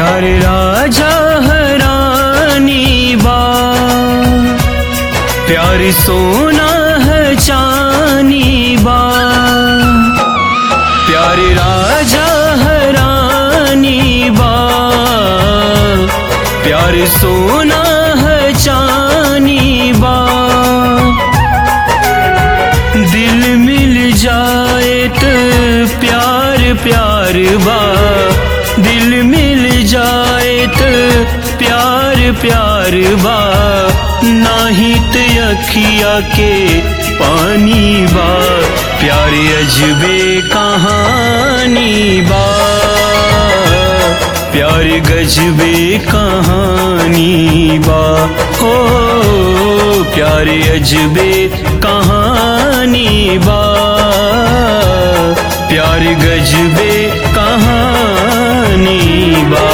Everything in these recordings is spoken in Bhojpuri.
प्यारे राजा हरानी बा प्यार सोना है चानी बा प्यारे राजा हरानी बा प्यार सोना है चानी बा दिल मिल जाए तो प्यार प्यार बा दिल मिल जाए तो प्यार प्यार बा नाही तो अखिया के पानी बा प्यार अजबे कहानी बा प्यार गजबे कहानी बा हो प्यार अजबे कहानी बा प्यार गजबे कहानी बा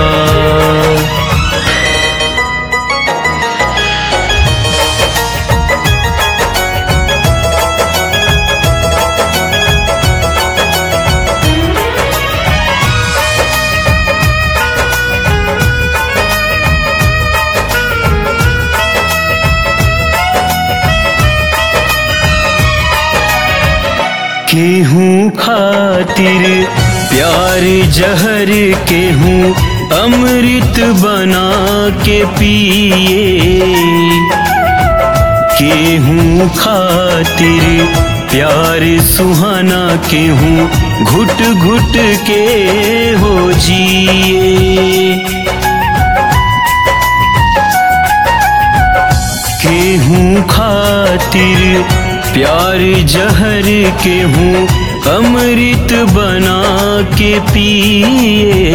केहूँ खातिर प्यार जहर केहूँ अमृत बना के पिए केहूँ खातिर प्यार सुहाना केहूँ घुट घुट के हो जिए केहूँ खातिर प्यार जहर केहूँ अमृत बना के पिए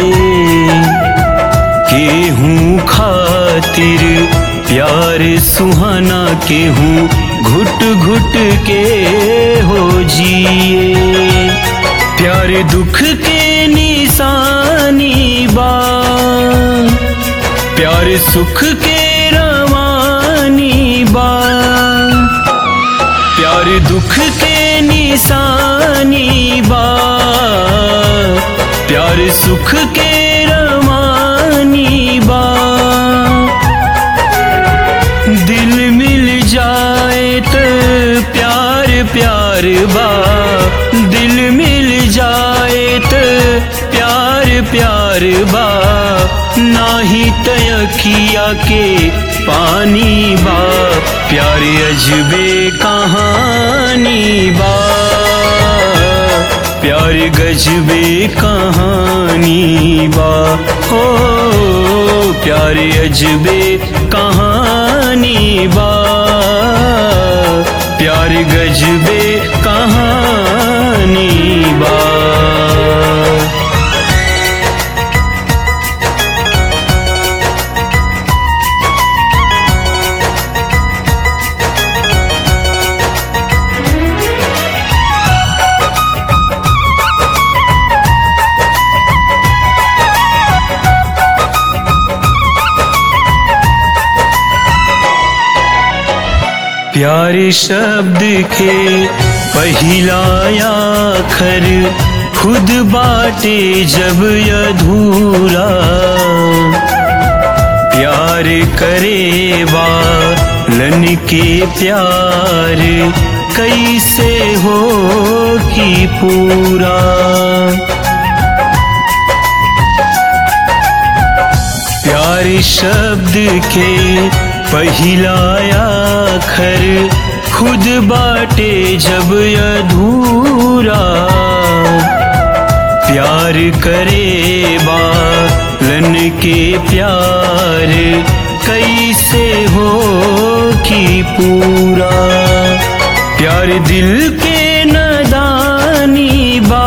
केहूँ खातिर प्यार सुहाना केहूँ घुट घुट के हो जिए प्यार दुख के निशानी बा प्यार सुख के रवानी बा प्यार दुख के निशानी बा प्यार सुख के रवानी बा दिल मिल जाए तो प्यार प्यार बा दिल मिल जाए तो प्यार प्यार बा नाही तयखिया के पानी बा प्यार अजबे कहानी बा प्यार गजबे कहानी बा हो प्यार अजबे कहानी बा प्यार गजबे कहानी बा प्यारे शब्द के पहिला आखर खुद बाटे जब अधूरा प्यार करे बालन के प्यार कैसे हो कि पूरा प्यारे शब्द के पहिला आखर खुद बाटे जब अधूरा प्यार करे बालन के प्यार कैसे हो कि पूरा प्यार दिल के नदानी बा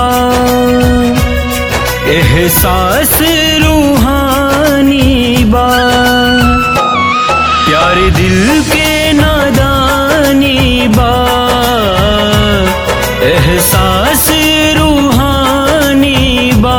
एहसास रूहानी बा प्यार दिल के नादानी बा एहसास रूहानी बा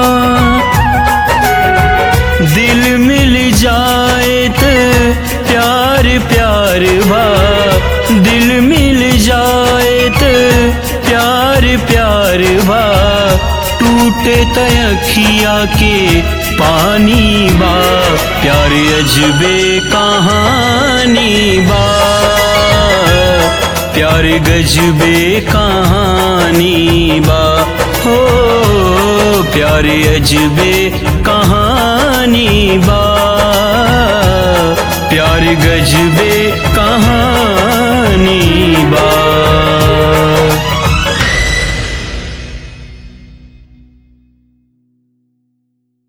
दिल मिल जाए तो प्यार प्यार बा दिल मिल जाए तो प्यार प्यार बा टूटे तयखिया के पानी बा प्यार अजबे कहानी बा प्यार गजबे कहानी बा हो प्यार अजबे कहानी बा प्यार गजबे कहानी बा